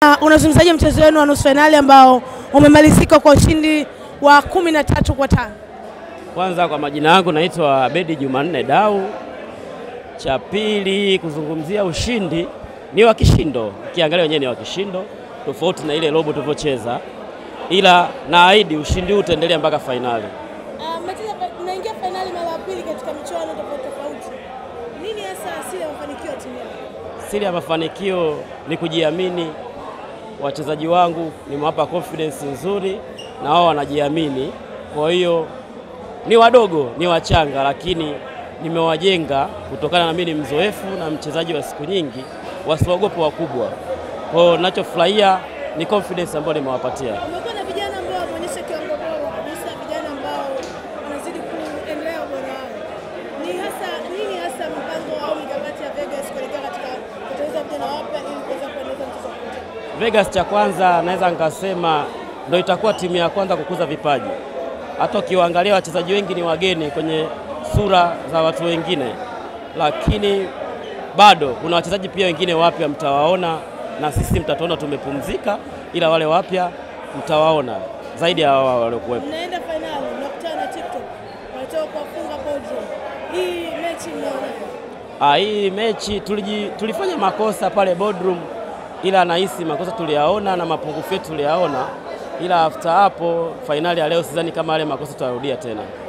Uh, unazungumzaje mchezo wenu wa nusu fainali ambao umemalizika kwa ushindi wa kumi na tatu kwa tano? Kwanza kwa majina yangu naitwa Abedi Jumanne Dau. Cha pili kuzungumzia ushindi ni wa kishindo, ukiangalia wenyewe ni wa kishindo, tofauti na ile robo tulivyocheza, ila naahidi ushindi huu utaendelea mpaka fainali. Mnaingia fainali mara ya pili katika michuano tofauti tofauti. Nini hasa asili ya mafanikio ya timu yako? Siri ya mafanikio ni kujiamini. Wachezaji wangu nimewapa confidence nzuri na wao wanajiamini, kwa hiyo ni wadogo, ni wachanga, lakini nimewajenga kutokana na mimi ni mzoefu na mchezaji wa siku nyingi, wasiogope wakubwa. Kwa hiyo ninachofurahia ni confidence ambayo nimewapatia. Umekuwa na vijana ambao wameonyesha kiwango bora kabisa, vijana ambao wanazidi kuendelea ubora wao. Ni hasa nini hasa mpango au mikakati ya Vegas kuelekea katika kutengeneza vijana wapya ili kuweza kuendeleza mchezo wa kucheza? Vegas cha kwanza naweza nikasema ndio itakuwa timu ya kwanza kukuza vipaji. Hata ukiwaangalia wachezaji wengi ni wageni kwenye sura za watu wengine, lakini bado kuna wachezaji pia wengine wapya mtawaona, na sisi mtatuona tumepumzika, ila wale wapya mtawaona zaidi ya wao waliokuwepo. Mnaenda fainali, mnakutana na TikTok, wanatoka kuwafunga Belgium. Hii mechi mnaonaje? Ah, hii mechi tuliji, tulifanya makosa pale boardroom, ila nahisi makosa tuliyaona na mapungufu yetu tuliyaona, ila after hapo fainali ya leo sidhani kama yale makosa tutarudia tena.